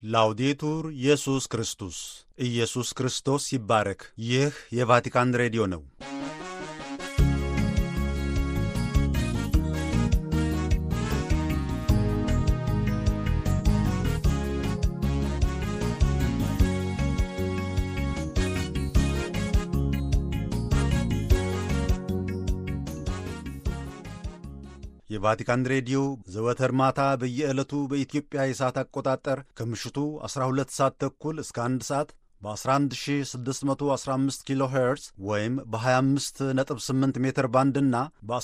ላውዴቱር ኢየሱስ ክርስቶስ ኢየሱስ ክርስቶስ ይባረክ። ይህ የቫቲካን ሬዲዮ ነው። የቫቲካን ሬዲዮ ዘወትር ማታ በየዕለቱ በኢትዮጵያ የሰዓት አቆጣጠር ከምሽቱ 12 ሰዓት ተኩል እስከ 1 ሰዓት በ11615 ኪሎ ሄርዝ ወይም በ258 ሜትር ባንድ እና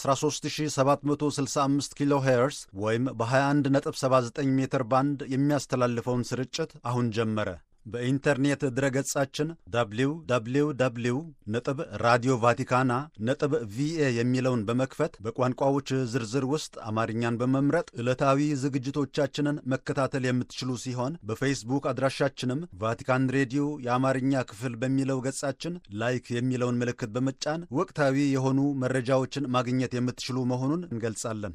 በ13765 ኪሎ ሄርዝ ወይም በ2179 ሜትር ባንድ የሚያስተላልፈውን ስርጭት አሁን ጀመረ። በኢንተርኔት ድረገጻችን www ነጥብ ራዲዮ ቫቲካና ነጥብ ቪኤ የሚለውን በመክፈት በቋንቋዎች ዝርዝር ውስጥ አማርኛን በመምረጥ ዕለታዊ ዝግጅቶቻችንን መከታተል የምትችሉ ሲሆን በፌስቡክ አድራሻችንም ቫቲካን ሬዲዮ የአማርኛ ክፍል በሚለው ገጻችን ላይክ የሚለውን ምልክት በመጫን ወቅታዊ የሆኑ መረጃዎችን ማግኘት የምትችሉ መሆኑን እንገልጻለን።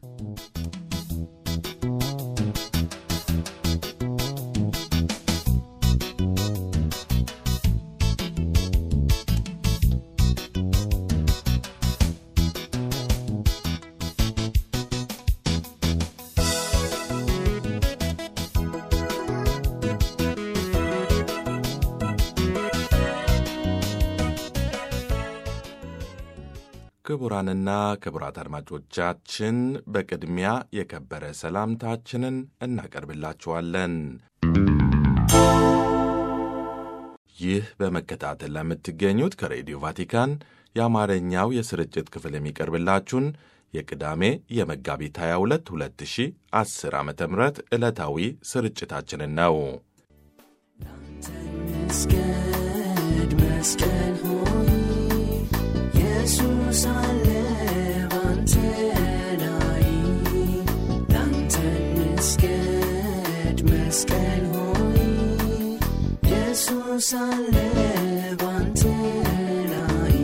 ክቡራንና ክቡራት አድማጮቻችን በቅድሚያ የከበረ ሰላምታችንን እናቀርብላችኋለን። ይህ በመከታተል ለምትገኙት ከሬዲዮ ቫቲካን የአማርኛው የስርጭት ክፍል የሚቀርብላችሁን የቅዳሜ የመጋቢት 22 2010 ዓ ም ዕለታዊ ስርጭታችንን ነው። መስገድ መስቀል ሆይ ኢየሱስ አለ ባንተ ላይ ላንተ መስገድ መስቀል ሆይ ኢየሱስ አለ ባንተ ላይ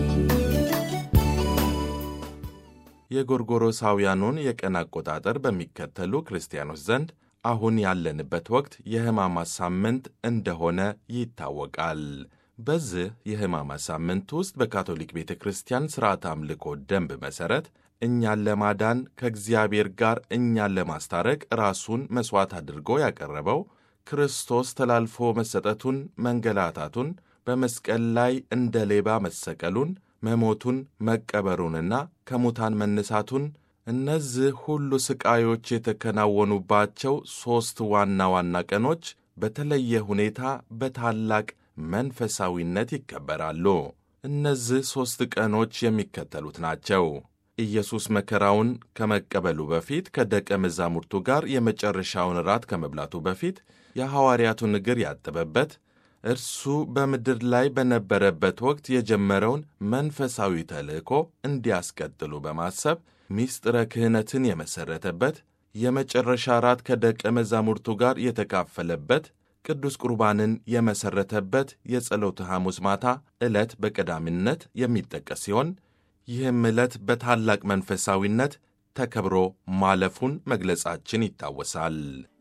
የጎርጎሮሳውያኑን የቀን አቆጣጠር በሚከተሉ ክርስቲያኖች ዘንድ አሁን ያለንበት ወቅት የሕማማት ሳምንት እንደሆነ ይታወቃል። በዚህ የሕማማት ሳምንት ውስጥ በካቶሊክ ቤተ ክርስቲያን ሥርዓት አምልኮ ደንብ መሠረት እኛን ለማዳን ከእግዚአብሔር ጋር እኛን ለማስታረቅ ራሱን መሥዋዕት አድርጎ ያቀረበው ክርስቶስ ተላልፎ መሰጠቱን፣ መንገላታቱን፣ በመስቀል ላይ እንደ ሌባ መሰቀሉን፣ መሞቱን፣ መቀበሩንና ከሙታን መነሳቱን እነዚህ ሁሉ ሥቃዮች የተከናወኑባቸው ሦስት ዋና ዋና ቀኖች በተለየ ሁኔታ በታላቅ መንፈሳዊነት ይከበራሉ። እነዚህ ሦስት ቀኖች የሚከተሉት ናቸው። ኢየሱስ መከራውን ከመቀበሉ በፊት ከደቀ መዛሙርቱ ጋር የመጨረሻውን ራት ከመብላቱ በፊት የሐዋርያቱን እግር ያጠበበት፣ እርሱ በምድር ላይ በነበረበት ወቅት የጀመረውን መንፈሳዊ ተልእኮ እንዲያስቀጥሉ በማሰብ ሚስጥረ ክህነትን የመሠረተበት፣ የመጨረሻ ራት ከደቀ መዛሙርቱ ጋር የተካፈለበት ቅዱስ ቁርባንን የመሠረተበት የጸሎተ ሐሙስ ማታ ዕለት በቀዳሚነት የሚጠቀስ ሲሆን ይህም ዕለት በታላቅ መንፈሳዊነት ተከብሮ ማለፉን መግለጻችን ይታወሳል።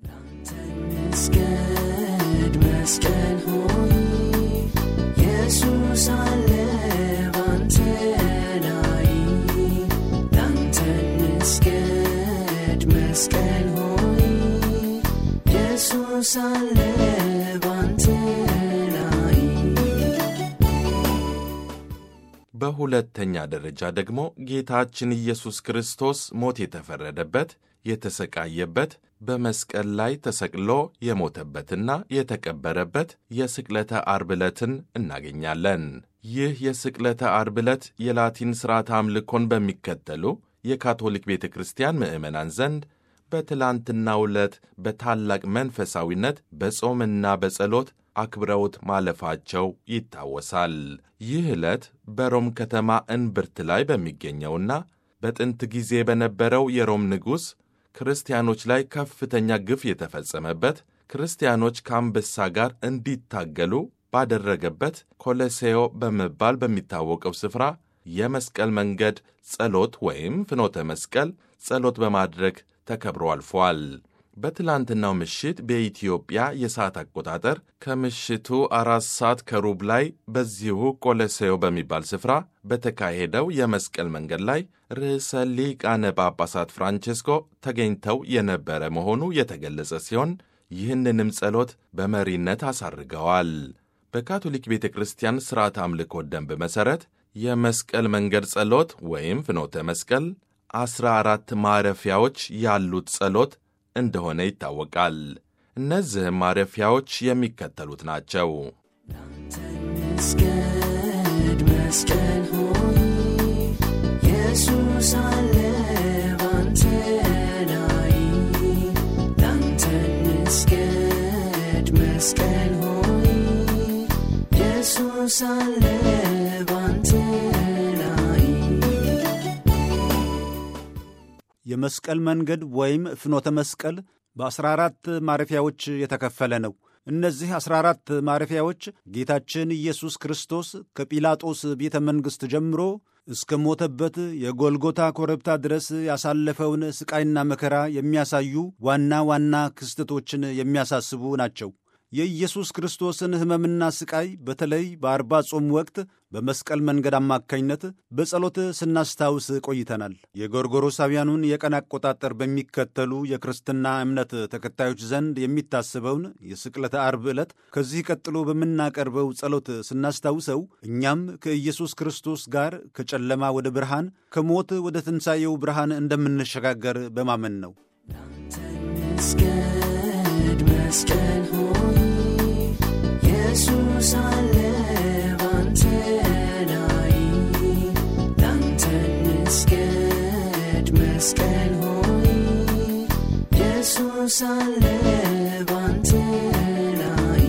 መስገድ መስቀል ሆይ ኢየሱስ አለ ባንተ ላይ ላንተ መስገድ መስቀል ሆይ ኢየሱስ አለ ባንተ ላይ በሁለተኛ ደረጃ ደግሞ ጌታችን ኢየሱስ ክርስቶስ ሞት የተፈረደበት የተሰቃየበት በመስቀል ላይ ተሰቅሎ የሞተበትና የተቀበረበት የስቅለተ አርብ ዕለትን እናገኛለን። ይህ የስቅለተ አርብ ዕለት የላቲን ሥርዓተ አምልኮን በሚከተሉ የካቶሊክ ቤተ ክርስቲያን ምዕመናን ዘንድ በትላንትናው ዕለት በታላቅ መንፈሳዊነት በጾምና በጸሎት አክብረውት ማለፋቸው ይታወሳል። ይህ ዕለት በሮም ከተማ እንብርት ላይ በሚገኘውና በጥንት ጊዜ በነበረው የሮም ንጉሥ ክርስቲያኖች ላይ ከፍተኛ ግፍ የተፈጸመበት ክርስቲያኖች ከአንበሳ ጋር እንዲታገሉ ባደረገበት ኮሎሴዮ በመባል በሚታወቀው ስፍራ የመስቀል መንገድ ጸሎት ወይም ፍኖተ መስቀል ጸሎት በማድረግ ተከብሮ አልፏል። በትላንትናው ምሽት በኢትዮጵያ የሰዓት አቆጣጠር ከምሽቱ አራት ሰዓት ከሩብ ላይ በዚሁ ቆሎሴዮ በሚባል ስፍራ በተካሄደው የመስቀል መንገድ ላይ ርዕሰ ሊቃነ ጳጳሳት ፍራንቼስኮ ተገኝተው የነበረ መሆኑ የተገለጸ ሲሆን ይህንንም ጸሎት በመሪነት አሳርገዋል። በካቶሊክ ቤተ ክርስቲያን ሥርዓት አምልኮ ደንብ መሠረት የመስቀል መንገድ ጸሎት ወይም ፍኖተ መስቀል ዐሥራ አራት ማረፊያዎች ያሉት ጸሎት እንደሆነ ይታወቃል። እነዚህም ማረፊያዎች የሚከተሉት ናቸው። መስገድ መስቀል ሆይ ኢየሱስ አለ ባንተ ላይ ላንተ መስገድ መስቀል ሆይ ኢየሱስ አለ ባንተ ላይ የመስቀል መንገድ ወይም ፍኖተ መስቀል በ14 ማረፊያዎች የተከፈለ ነው። እነዚህ 14 ማረፊያዎች ጌታችን ኢየሱስ ክርስቶስ ከጲላጦስ ቤተ መንግሥት ጀምሮ እስከ ሞተበት የጎልጎታ ኮረብታ ድረስ ያሳለፈውን ሥቃይና መከራ የሚያሳዩ ዋና ዋና ክስተቶችን የሚያሳስቡ ናቸው። የኢየሱስ ክርስቶስን ሕመምና ሥቃይ በተለይ በአርባ ጾም ወቅት በመስቀል መንገድ አማካኝነት በጸሎት ስናስታውስ ቆይተናል። የጎርጎሮሳውያኑን የቀን አቆጣጠር በሚከተሉ የክርስትና እምነት ተከታዮች ዘንድ የሚታሰበውን የስቅለተ አርብ ዕለት ከዚህ ቀጥሎ በምናቀርበው ጸሎት ስናስታውሰው እኛም ከኢየሱስ ክርስቶስ ጋር ከጨለማ ወደ ብርሃን፣ ከሞት ወደ ትንሣኤው ብርሃን እንደምንሸጋገር በማመን ነው። መስገድ መስቀል ሆይ ኢየሱስ አለ ባንተ ላይ ላንተ መስገድ መስቀል ሆይ ኢየሱስ አለ ባንተ ላይ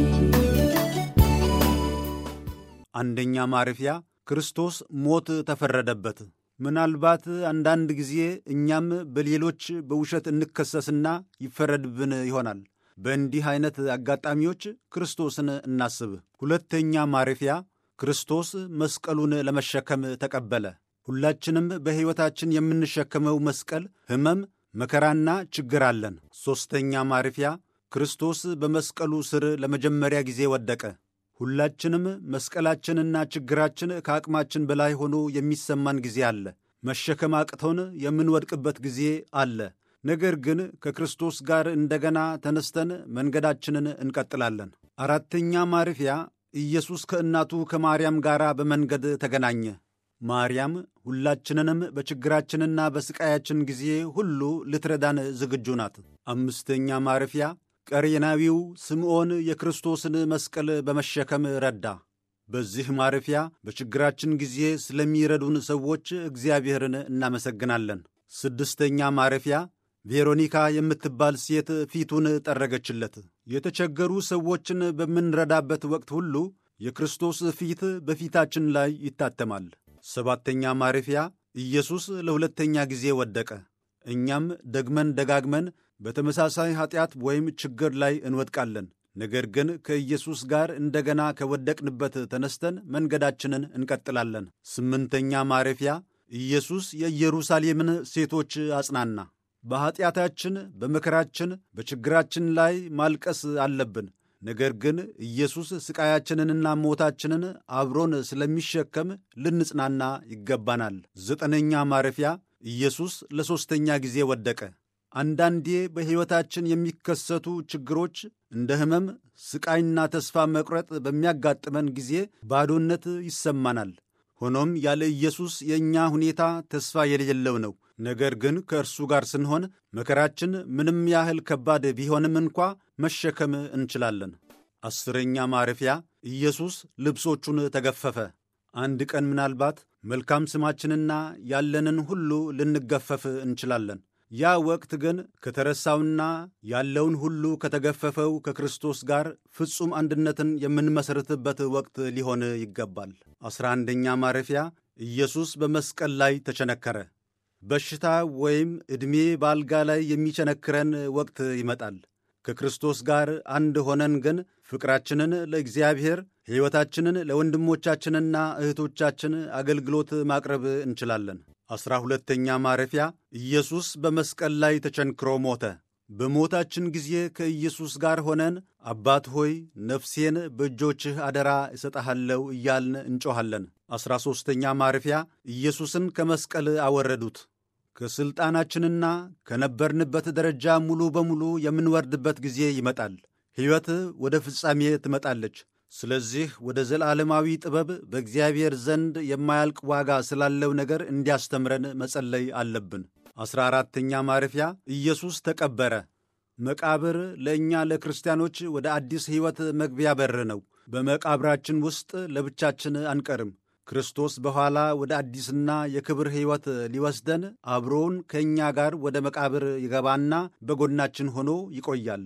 አንደኛ ማረፊያ ክርስቶስ ሞት ተፈረደበት። ምናልባት አንዳንድ ጊዜ እኛም በሌሎች በውሸት እንከሰስና ይፈረድብን ይሆናል። በእንዲህ አይነት አጋጣሚዎች ክርስቶስን እናስብ። ሁለተኛ ማረፊያ ክርስቶስ መስቀሉን ለመሸከም ተቀበለ። ሁላችንም በሕይወታችን የምንሸከመው መስቀል ሕመም፣ መከራና ችግር አለን። ሦስተኛ ማረፊያ ክርስቶስ በመስቀሉ ስር ለመጀመሪያ ጊዜ ወደቀ። ሁላችንም መስቀላችንና ችግራችን ከአቅማችን በላይ ሆኖ የሚሰማን ጊዜ አለ። መሸከም አቅቶን የምንወድቅበት ጊዜ አለ። ነገር ግን ከክርስቶስ ጋር እንደገና ተነስተን መንገዳችንን እንቀጥላለን። አራተኛ ማረፊያ ኢየሱስ ከእናቱ ከማርያም ጋር በመንገድ ተገናኘ። ማርያም ሁላችንንም በችግራችንና በሥቃያችን ጊዜ ሁሉ ልትረዳን ዝግጁ ናት። አምስተኛ ማረፊያ ቀሬናዊው ስምዖን የክርስቶስን መስቀል በመሸከም ረዳ። በዚህ ማረፊያ በችግራችን ጊዜ ስለሚረዱን ሰዎች እግዚአብሔርን እናመሰግናለን። ስድስተኛ ማረፊያ ቬሮኒካ የምትባል ሴት ፊቱን ጠረገችለት። የተቸገሩ ሰዎችን በምንረዳበት ወቅት ሁሉ የክርስቶስ ፊት በፊታችን ላይ ይታተማል። ሰባተኛ ማረፊያ ኢየሱስ ለሁለተኛ ጊዜ ወደቀ። እኛም ደግመን ደጋግመን በተመሳሳይ ኀጢአት ወይም ችግር ላይ እንወድቃለን። ነገር ግን ከኢየሱስ ጋር እንደገና ከወደቅንበት ተነስተን መንገዳችንን እንቀጥላለን። ስምንተኛ ማረፊያ ኢየሱስ የኢየሩሳሌምን ሴቶች አጽናና። በኀጢአታችን፣ በመከራችን፣ በችግራችን ላይ ማልቀስ አለብን። ነገር ግን ኢየሱስ ሥቃያችንንና ሞታችንን አብሮን ስለሚሸከም ልንጽናና ይገባናል። ዘጠነኛ ማረፊያ ኢየሱስ ለሦስተኛ ጊዜ ወደቀ። አንዳንዴ በሕይወታችን የሚከሰቱ ችግሮች እንደ ሕመም፣ ሥቃይና ተስፋ መቁረጥ በሚያጋጥመን ጊዜ ባዶነት ይሰማናል። ሆኖም ያለ ኢየሱስ የእኛ ሁኔታ ተስፋ የሌለው ነው። ነገር ግን ከእርሱ ጋር ስንሆን መከራችን ምንም ያህል ከባድ ቢሆንም እንኳ መሸከም እንችላለን። አስረኛ ማረፊያ ኢየሱስ ልብሶቹን ተገፈፈ። አንድ ቀን ምናልባት መልካም ስማችንና ያለንን ሁሉ ልንገፈፍ እንችላለን። ያ ወቅት ግን ከተረሳውና ያለውን ሁሉ ከተገፈፈው ከክርስቶስ ጋር ፍጹም አንድነትን የምንመሠርትበት ወቅት ሊሆን ይገባል። አስራ አንደኛ ማረፊያ ኢየሱስ በመስቀል ላይ ተቸነከረ። በሽታ ወይም ዕድሜ በአልጋ ላይ የሚቸነክረን ወቅት ይመጣል። ከክርስቶስ ጋር አንድ ሆነን ግን ፍቅራችንን ለእግዚአብሔር ሕይወታችንን ለወንድሞቻችንና እህቶቻችን አገልግሎት ማቅረብ እንችላለን። ዐሥራ ሁለተኛ ማረፊያ ኢየሱስ በመስቀል ላይ ተቸንክሮ ሞተ። በሞታችን ጊዜ ከኢየሱስ ጋር ሆነን አባት ሆይ ነፍሴን በእጆችህ አደራ እሰጠሃለሁ እያልን እንጮኻለን። ዐሥራ ሦስተኛ ማረፊያ ኢየሱስን ከመስቀል አወረዱት። ከሥልጣናችንና ከነበርንበት ደረጃ ሙሉ በሙሉ የምንወርድበት ጊዜ ይመጣል። ሕይወት ወደ ፍጻሜ ትመጣለች። ስለዚህ ወደ ዘላለማዊ ጥበብ በእግዚአብሔር ዘንድ የማያልቅ ዋጋ ስላለው ነገር እንዲያስተምረን መጸለይ አለብን። ዐሥራ አራተኛ ማረፊያ ኢየሱስ ተቀበረ። መቃብር ለእኛ ለክርስቲያኖች ወደ አዲስ ሕይወት መግቢያ በር ነው። በመቃብራችን ውስጥ ለብቻችን አንቀርም። ክርስቶስ በኋላ ወደ አዲስና የክብር ሕይወት ሊወስደን አብሮውን ከእኛ ጋር ወደ መቃብር ይገባና በጎናችን ሆኖ ይቆያል።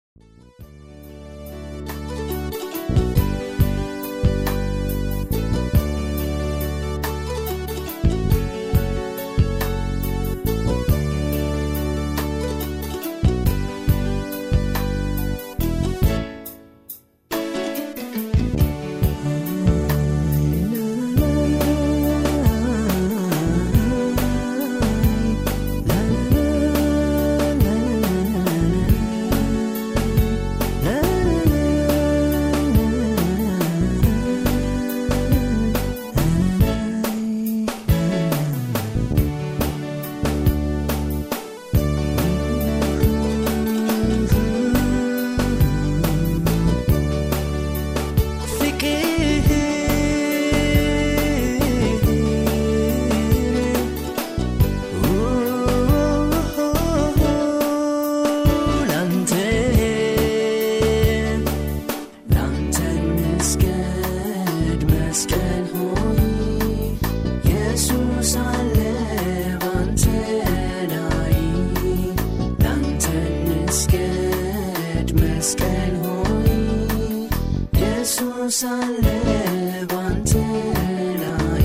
ሳለ ባንተ ላይ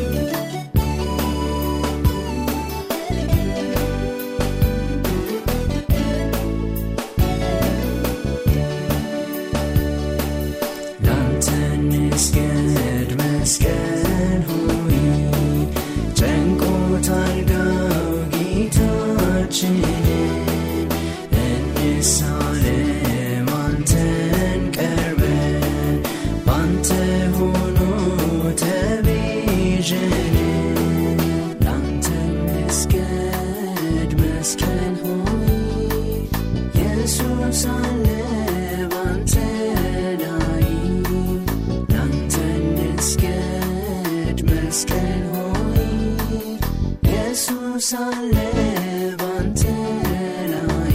ላንተ እንስገድ መስቀል ሆይ ጨንቆታል ጋው ጌታችንን እንሳለም አንተን ቀርበን ባንተ ሆኖ ተቤዠን ላንተ እንስገድ መስቀል ሆይ ኢየሱስ አለ ባንተ ላይ ላንተ እንስገድ መስቀል ሆይ ኢየሱስ አለ ባንተ ላይ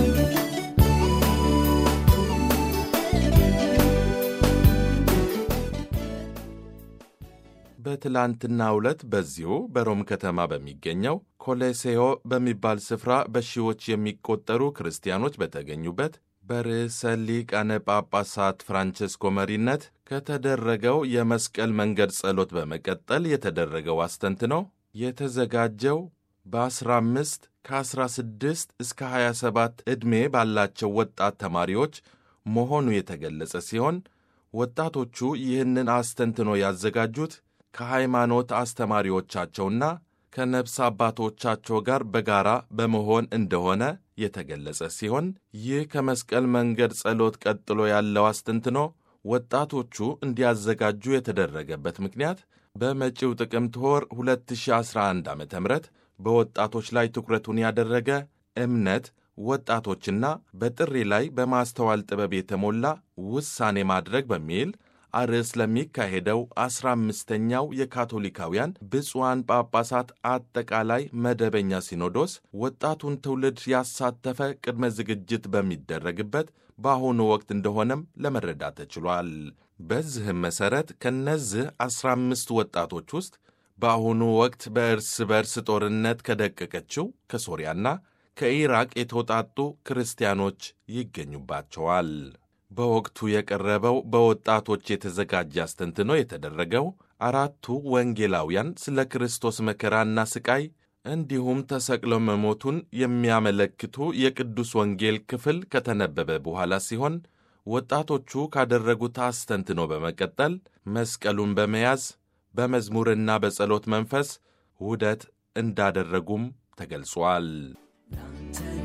በትላንትናው ዕለት በዚሁ በሮም ከተማ በሚገኘው ኮሌሴዮ በሚባል ስፍራ በሺዎች የሚቆጠሩ ክርስቲያኖች በተገኙበት በርዕሰ ሊቃነ ጳጳሳት ፍራንቸስኮ መሪነት ከተደረገው የመስቀል መንገድ ጸሎት በመቀጠል የተደረገው አስተንትኖ የተዘጋጀው በ15 ከ16 እስከ 27 ዕድሜ ባላቸው ወጣት ተማሪዎች መሆኑ የተገለጸ ሲሆን ወጣቶቹ ይህንን አስተንትኖ ያዘጋጁት ከሃይማኖት አስተማሪዎቻቸውና ከነፍስ አባቶቻቸው ጋር በጋራ በመሆን እንደሆነ የተገለጸ ሲሆን ይህ ከመስቀል መንገድ ጸሎት ቀጥሎ ያለው አስተንትኖ ወጣቶቹ እንዲያዘጋጁ የተደረገበት ምክንያት በመጪው ጥቅምት ወር 2011 ዓ ም በወጣቶች ላይ ትኩረቱን ያደረገ እምነት ወጣቶችና በጥሪ ላይ በማስተዋል ጥበብ የተሞላ ውሳኔ ማድረግ በሚል አርዕስ ለሚካሄደው ዐሥራ አምስተኛው የካቶሊካውያን ብፁዓን ጳጳሳት አጠቃላይ መደበኛ ሲኖዶስ ወጣቱን ትውልድ ያሳተፈ ቅድመ ዝግጅት በሚደረግበት በአሁኑ ወቅት እንደሆነም ለመረዳት ተችሏል። በዚህም መሠረት ከእነዚህ ዐሥራ አምስት ወጣቶች ውስጥ በአሁኑ ወቅት በእርስ በርስ ጦርነት ከደቀቀችው ከሶሪያና ከኢራቅ የተውጣጡ ክርስቲያኖች ይገኙባቸዋል። በወቅቱ የቀረበው በወጣቶች የተዘጋጀ አስተንትኖ የተደረገው አራቱ ወንጌላውያን ስለ ክርስቶስ መከራና ስቃይ እንዲሁም ተሰቅሎ መሞቱን የሚያመለክቱ የቅዱስ ወንጌል ክፍል ከተነበበ በኋላ ሲሆን ወጣቶቹ ካደረጉት አስተንትኖ በመቀጠል መስቀሉን በመያዝ በመዝሙርና በጸሎት መንፈስ ውህደት እንዳደረጉም ተገልጿል። ላንተ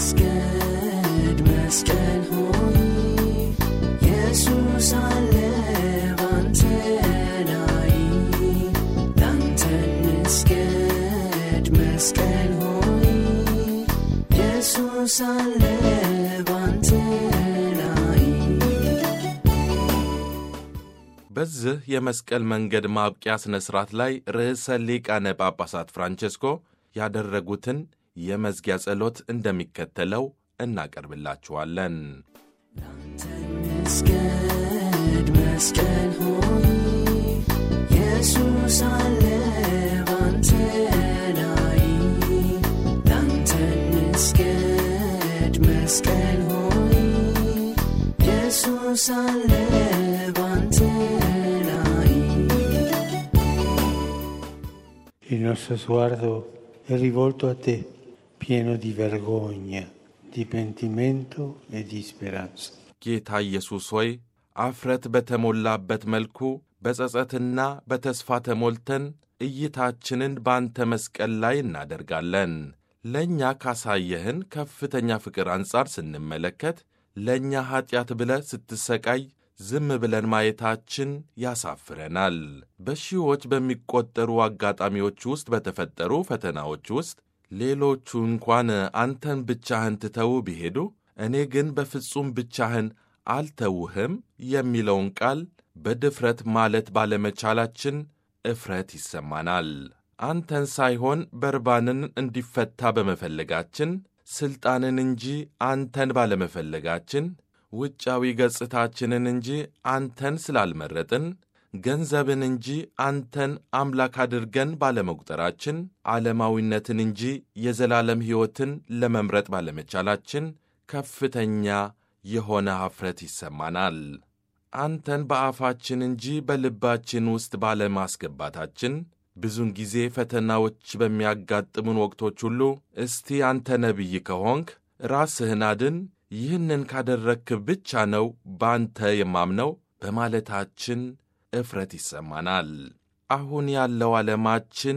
እንስገድ መስቀል ሆይ ኢየሱስ አለ ባንተ ላይ ላንተ እንስገድ መስቀል ሆይ ኢየሱስ አለ ባንተ ላይ በዚህ የመስቀል መንገድ ማብቂያ ሥነ ሥርዓት ላይ ርዕሰ ሊቃነ ጳጳሳት ፍራንቼስኮ ያደረጉትን የመዝጊያ ጸሎት እንደሚከተለው እናቀርብላችኋለን። እንስገድ መስቀል ሆይ ኢየሱስ አለ ባንተ ላይ ላንተ እንስገድ መስቀል ሆይ ኢየሱስ አለ ባንተ ላይ Il nostro sguardo è rivolto a te, pieno di vergogna, di pentimento e di speranza. ጌታ ኢየሱስ ሆይ አፍረት በተሞላበት መልኩ በጸጸትና በተስፋ ተሞልተን እይታችንን በአንተ መስቀል ላይ እናደርጋለን። ለእኛ ካሳየህን ከፍተኛ ፍቅር አንጻር ስንመለከት ለእኛ ኀጢአት ብለህ ስትሰቃይ ዝም ብለን ማየታችን ያሳፍረናል። በሺዎች በሚቆጠሩ አጋጣሚዎች ውስጥ በተፈጠሩ ፈተናዎች ውስጥ ሌሎቹ እንኳን አንተን ብቻህን ትተው ቢሄዱ እኔ ግን በፍጹም ብቻህን አልተውህም የሚለውን ቃል በድፍረት ማለት ባለመቻላችን እፍረት ይሰማናል። አንተን ሳይሆን በርባንን እንዲፈታ በመፈለጋችን ሥልጣንን እንጂ አንተን ባለመፈለጋችን ውጫዊ ገጽታችንን እንጂ አንተን ስላልመረጥን ገንዘብን እንጂ አንተን አምላክ አድርገን ባለመቁጠራችን ዓለማዊነትን እንጂ የዘላለም ሕይወትን ለመምረጥ ባለመቻላችን ከፍተኛ የሆነ ኀፍረት ይሰማናል። አንተን በአፋችን እንጂ በልባችን ውስጥ ባለማስገባታችን ብዙን ጊዜ ፈተናዎች በሚያጋጥሙን ወቅቶች ሁሉ እስቲ አንተ ነቢይ ከሆንክ ራስህን አድን፣ ይህንን ካደረግክ ብቻ ነው በአንተ የማምነው በማለታችን እፍረት ይሰማናል። አሁን ያለው ዓለማችን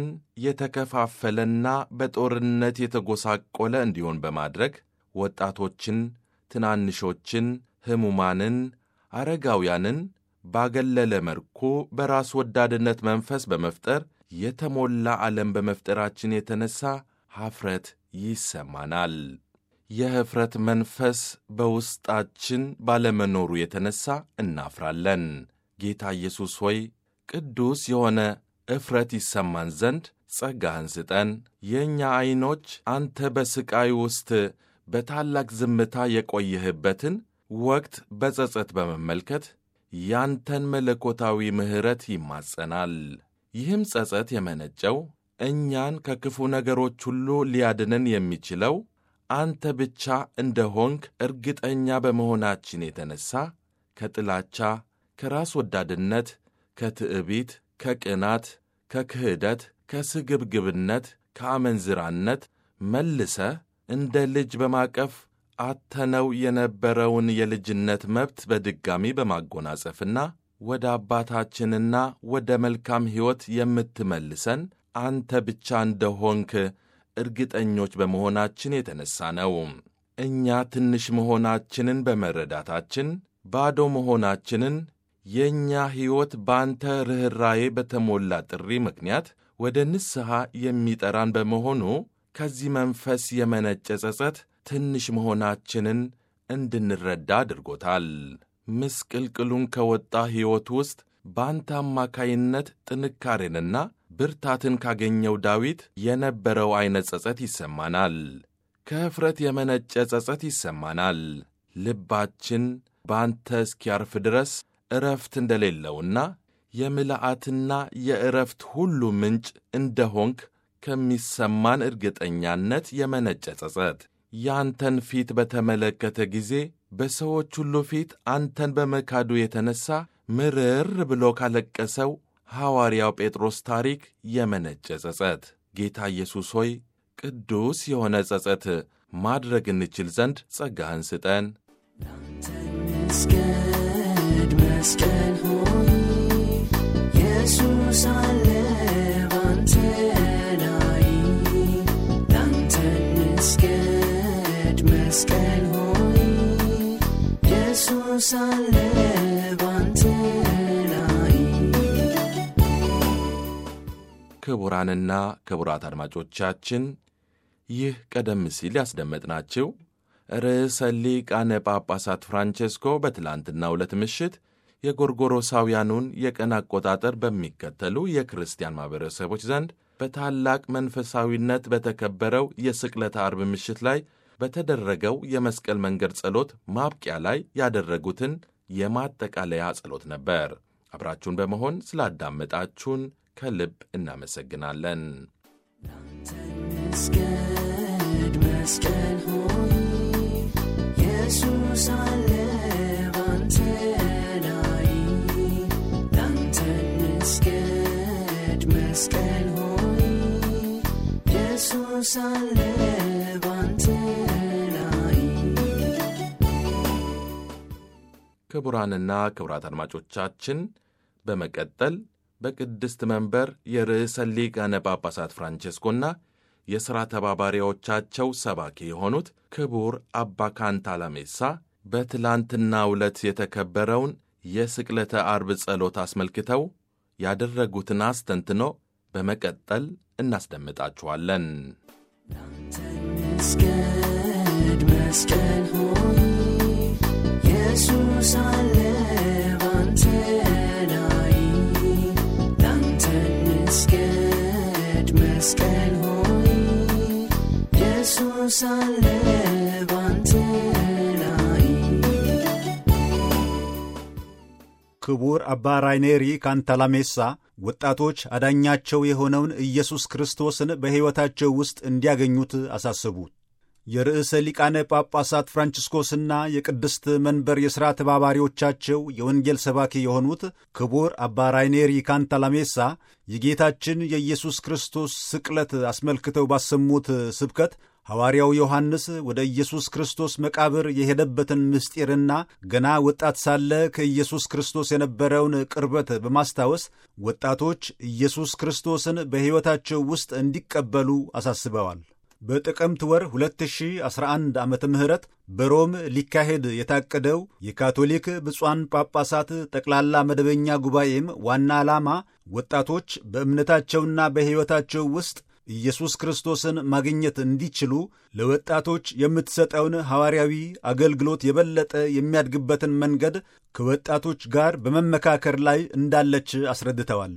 የተከፋፈለና በጦርነት የተጎሳቆለ እንዲሆን በማድረግ ወጣቶችን፣ ትናንሾችን፣ ሕሙማንን፣ አረጋውያንን ባገለለ መልኩ በራስ ወዳድነት መንፈስ በመፍጠር የተሞላ ዓለም በመፍጠራችን የተነሣ ኀፍረት ይሰማናል። የኅፍረት መንፈስ በውስጣችን ባለመኖሩ የተነሣ እናፍራለን። ጌታ ኢየሱስ ሆይ ቅዱስ የሆነ እፍረት ይሰማን ዘንድ ጸጋህን ስጠን። የእኛ ዐይኖች አንተ በሥቃይ ውስጥ በታላቅ ዝምታ የቆየህበትን ወቅት በጸጸት በመመልከት ያንተን መለኮታዊ ምሕረት ይማጸናል። ይህም ጸጸት የመነጨው እኛን ከክፉ ነገሮች ሁሉ ሊያድነን የሚችለው አንተ ብቻ እንደ ሆንክ እርግጠኛ በመሆናችን የተነሣ ከጥላቻ፣ ከራስ ወዳድነት፣ ከትዕቢት፣ ከቅናት፣ ከክህደት፣ ከስግብግብነት፣ ከአመንዝራነት መልሰ እንደ ልጅ በማቀፍ አተነው የነበረውን የልጅነት መብት በድጋሚ በማጎናጸፍና ወደ አባታችንና ወደ መልካም ሕይወት የምትመልሰን አንተ ብቻ እንደሆንክ እርግጠኞች በመሆናችን የተነሣ ነው። እኛ ትንሽ መሆናችንን በመረዳታችን ባዶ መሆናችንን የእኛ ሕይወት በአንተ ርኅራዬ በተሞላ ጥሪ ምክንያት ወደ ንስሐ የሚጠራን በመሆኑ ከዚህ መንፈስ የመነጨ ጸጸት ትንሽ መሆናችንን እንድንረዳ አድርጎታል። ምስቅልቅሉን ከወጣ ሕይወት ውስጥ በአንተ አማካይነት ጥንካሬንና ብርታትን ካገኘው ዳዊት የነበረው ዐይነት ጸጸት ይሰማናል። ከኅፍረት የመነጨ ጸጸት ይሰማናል። ልባችን በአንተ እስኪያርፍ ድረስ ዕረፍት እንደሌለውና የምልአትና የዕረፍት ሁሉ ምንጭ እንደሆንክ ከሚሰማን እርግጠኛነት የመነጨ ጸጸት ያንተን ፊት በተመለከተ ጊዜ በሰዎች ሁሉ ፊት አንተን በመካዱ የተነሣ ምርር ብሎ ካለቀሰው ሐዋርያው ጴጥሮስ ታሪክ የመነጨ ጸጸት። ጌታ ኢየሱስ ሆይ ቅዱስ የሆነ ጸጸት ማድረግ እንችል ዘንድ ጸጋህን ስጠን። መስገድ መስቀል ሆይ ኢየሱስ አለ ባንተ ላይ ላንተ እንስገድ ኢየሱስ አለ ባንተ ላይ ክቡራንና ክቡራት አድማጮቻችን ይህ ቀደም ሲል ያስደመጥናችሁ ርዕሰ ሊቃነ ጳጳሳት ፍራንቼስኮ በትላንትናው ዕለት ምሽት የጎርጎሮሳውያኑን የቀን አቆጣጠር በሚከተሉ የክርስቲያን ማኅበረሰቦች ዘንድ በታላቅ መንፈሳዊነት በተከበረው የስቅለተ አርብ ምሽት ላይ በተደረገው የመስቀል መንገድ ጸሎት ማብቂያ ላይ ያደረጉትን የማጠቃለያ ጸሎት ነበር። አብራችሁን በመሆን ስላዳመጣችሁን ከልብ እናመሰግናለን። መስገድ መስቀል ሆይ ኢየሱስ አለ ባንተ ላይ ላንተ መስገድ መስቀል ሆይ ኢየሱስ አለ ባንተ ላይ ክቡራንና ክቡራት አድማጮቻችን በመቀጠል በቅድስት መንበር የርዕሰ ሊቃነ ጳጳሳት ፍራንቼስኮና የሥራ ተባባሪዎቻቸው ሰባኪ የሆኑት ክቡር አባ ካንታላሜሳ በትላንትናው ዕለት የተከበረውን የስቅለተ አርብ ጸሎት አስመልክተው ያደረጉትን አስተንትኖ በመቀጠል እናስደምጣችኋለን። መስገድ መስቀል ሆይ ኢየሱስ አለ ባንተ ላይ ላንተ መስገድ መስቀል ሆይ ኢየሱስ አለ ባንተ ላይ ክቡር አባ ራይኔሪ ካንታላሜሳ ወጣቶች አዳኛቸው የሆነውን ኢየሱስ ክርስቶስን በሕይወታቸው ውስጥ እንዲያገኙት አሳሰቡ። የርዕሰ ሊቃነ ጳጳሳት ፍራንቺስኮስና የቅድስት መንበር የሥራ ተባባሪዎቻቸው የወንጌል ሰባኪ የሆኑት ክቡር አባ ራይኔሪ ካንታላሜሳ የጌታችን የኢየሱስ ክርስቶስ ስቅለት አስመልክተው ባሰሙት ስብከት ሐዋርያው ዮሐንስ ወደ ኢየሱስ ክርስቶስ መቃብር የሄደበትን ምስጢርና ገና ወጣት ሳለ ከኢየሱስ ክርስቶስ የነበረውን ቅርበት በማስታወስ ወጣቶች ኢየሱስ ክርስቶስን በሕይወታቸው ውስጥ እንዲቀበሉ አሳስበዋል። በጥቅምት ወር 2011 ዓመተ ምህረት በሮም ሊካሄድ የታቀደው የካቶሊክ ብፁዓን ጳጳሳት ጠቅላላ መደበኛ ጉባኤም ዋና ዓላማ ወጣቶች በእምነታቸውና በሕይወታቸው ውስጥ ኢየሱስ ክርስቶስን ማግኘት እንዲችሉ ለወጣቶች የምትሰጠውን ሐዋርያዊ አገልግሎት የበለጠ የሚያድግበትን መንገድ ከወጣቶች ጋር በመመካከር ላይ እንዳለች አስረድተዋል።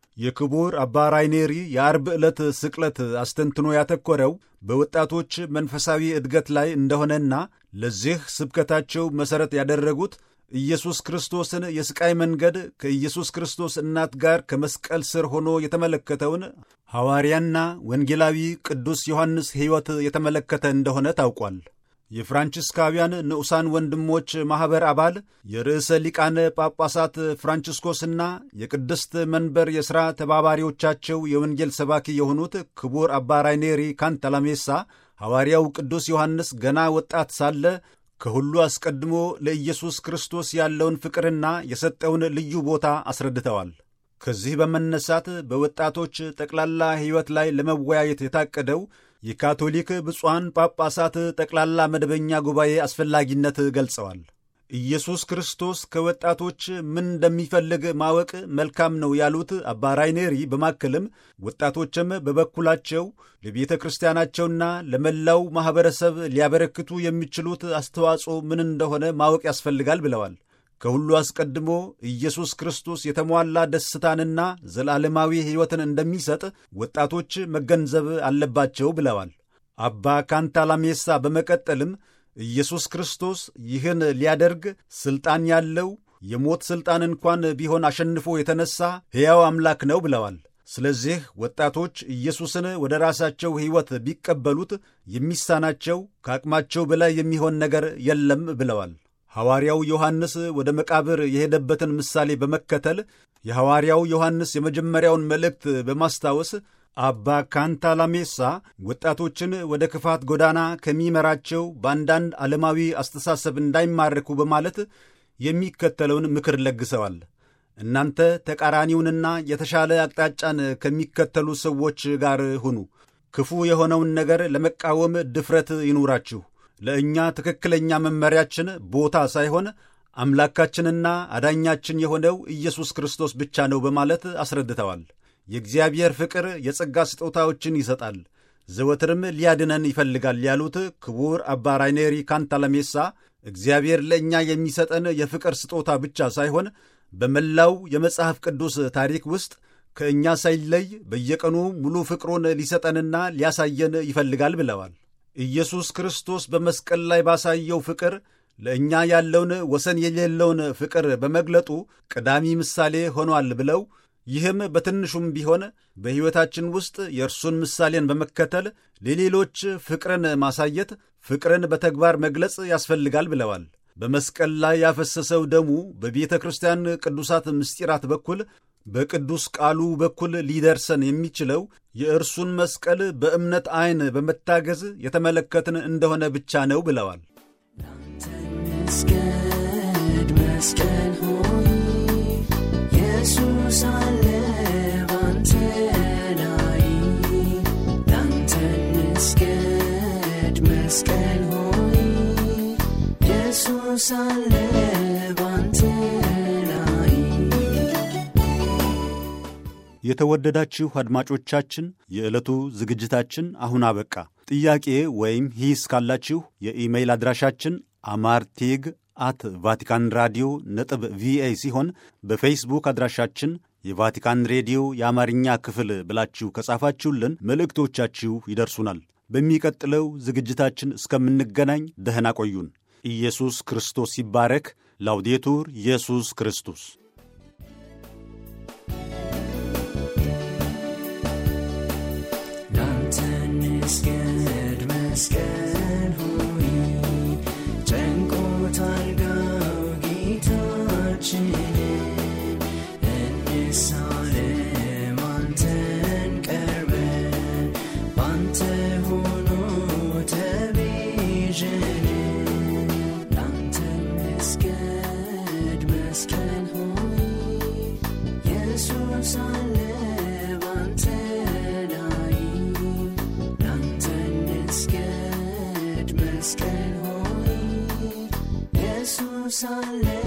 የክቡር አባ ራይኔሪ የአርብ ዕለት ስቅለት አስተንትኖ ያተኮረው በወጣቶች መንፈሳዊ እድገት ላይ እንደሆነና ለዚህ ስብከታቸው መሠረት ያደረጉት ኢየሱስ ክርስቶስን የሥቃይ መንገድ ከኢየሱስ ክርስቶስ እናት ጋር ከመስቀል ስር ሆኖ የተመለከተውን ሐዋርያና ወንጌላዊ ቅዱስ ዮሐንስ ሕይወት የተመለከተ እንደሆነ ታውቋል። የፍራንቺስካውያን ንዑሳን ወንድሞች ማኅበር አባል የርዕሰ ሊቃነ ጳጳሳት ፍራንቺስኮስና የቅድስት መንበር የሥራ ተባባሪዎቻቸው የወንጌል ሰባኪ የሆኑት ክቡር አባ ራይኔሪ ካንታላሜሳ ሐዋርያው ቅዱስ ዮሐንስ ገና ወጣት ሳለ ከሁሉ አስቀድሞ ለኢየሱስ ክርስቶስ ያለውን ፍቅርና የሰጠውን ልዩ ቦታ አስረድተዋል። ከዚህ በመነሳት በወጣቶች ጠቅላላ ሕይወት ላይ ለመወያየት የታቀደው የካቶሊክ ብፁዓን ጳጳሳት ጠቅላላ መደበኛ ጉባኤ አስፈላጊነት ገልጸዋል። ኢየሱስ ክርስቶስ ከወጣቶች ምን እንደሚፈልግ ማወቅ መልካም ነው ያሉት አባ ራይኔሪ በማከልም ወጣቶችም በበኩላቸው ለቤተ ክርስቲያናቸውና ለመላው ማኅበረሰብ ሊያበረክቱ የሚችሉት አስተዋጽኦ ምን እንደሆነ ማወቅ ያስፈልጋል ብለዋል። ከሁሉ አስቀድሞ ኢየሱስ ክርስቶስ የተሟላ ደስታንና ዘላለማዊ ሕይወትን እንደሚሰጥ ወጣቶች መገንዘብ አለባቸው ብለዋል። አባ ካንታላሜሳ በመቀጠልም ኢየሱስ ክርስቶስ ይህን ሊያደርግ ሥልጣን ያለው የሞት ሥልጣን እንኳን ቢሆን አሸንፎ የተነሣ ሕያው አምላክ ነው ብለዋል። ስለዚህ ወጣቶች ኢየሱስን ወደ ራሳቸው ሕይወት ቢቀበሉት የሚሳናቸው ከአቅማቸው በላይ የሚሆን ነገር የለም ብለዋል። ሐዋርያው ዮሐንስ ወደ መቃብር የሄደበትን ምሳሌ በመከተል የሐዋርያው ዮሐንስ የመጀመሪያውን መልእክት በማስታወስ አባ ካንታላሜሳ ወጣቶችን ወደ ክፋት ጎዳና ከሚመራቸው በአንዳንድ ዓለማዊ አስተሳሰብ እንዳይማረኩ በማለት የሚከተለውን ምክር ለግሰዋል። እናንተ ተቃራኒውንና የተሻለ አቅጣጫን ከሚከተሉ ሰዎች ጋር ሁኑ። ክፉ የሆነውን ነገር ለመቃወም ድፍረት ይኑራችሁ። ለእኛ ትክክለኛ መመሪያችን ቦታ ሳይሆን አምላካችንና አዳኛችን የሆነው ኢየሱስ ክርስቶስ ብቻ ነው በማለት አስረድተዋል። የእግዚአብሔር ፍቅር የጸጋ ስጦታዎችን ይሰጣል፣ ዘወትርም ሊያድነን ይፈልጋል ያሉት ክቡር አባ ራይኔሪ ካንታላሜሳ እግዚአብሔር ለእኛ የሚሰጠን የፍቅር ስጦታ ብቻ ሳይሆን በመላው የመጽሐፍ ቅዱስ ታሪክ ውስጥ ከእኛ ሳይለይ በየቀኑ ሙሉ ፍቅሩን ሊሰጠንና ሊያሳየን ይፈልጋል ብለዋል። ኢየሱስ ክርስቶስ በመስቀል ላይ ባሳየው ፍቅር ለእኛ ያለውን ወሰን የሌለውን ፍቅር በመግለጡ ቀዳሚ ምሳሌ ሆኗል ብለው ይህም በትንሹም ቢሆን በሕይወታችን ውስጥ የእርሱን ምሳሌን በመከተል ለሌሎች ፍቅርን ማሳየት፣ ፍቅርን በተግባር መግለጽ ያስፈልጋል ብለዋል። በመስቀል ላይ ያፈሰሰው ደሙ በቤተ ክርስቲያን ቅዱሳት ምስጢራት በኩል በቅዱስ ቃሉ በኩል ሊደርሰን የሚችለው የእርሱን መስቀል በእምነት ዐይን በመታገዝ የተመለከትን እንደሆነ ብቻ ነው ብለዋል። መስገድ መስቀል ሆይ ኢየሱስ አለ ባንተ ላይ ላንተ መስገድ መስቀል ሆይ ኢየሱስ አለ ባንተ ላይ የተወደዳችሁ አድማጮቻችን የዕለቱ ዝግጅታችን አሁን አበቃ። ጥያቄ ወይም ሂስ ካላችሁ የኢሜይል አድራሻችን አማርቴግ አት ቫቲካን ራዲዮ ነጥብ ቪኦኤ ሲሆን በፌስቡክ አድራሻችን የቫቲካን ሬዲዮ የአማርኛ ክፍል ብላችሁ ከጻፋችሁልን መልእክቶቻችሁ ይደርሱናል። በሚቀጥለው ዝግጅታችን እስከምንገናኝ ደህና ቆዩን። ኢየሱስ ክርስቶስ ይባረክ። ላውዴቱር ኢየሱስ ክርስቶስ ላንተ እንስገድ መስቀል ሆይ ጨንቆታል ጋው ጌታችንን እንሳለም አንተን ቀርበን ባንተ ሆኖ ተቤዠን ላንተ እንስገድ መስቀል ሆይ ኢየሱስ አለ ባንተ ላይ ላንተ እንስገድ መስቀል ሆይ ኢየሱስ አለ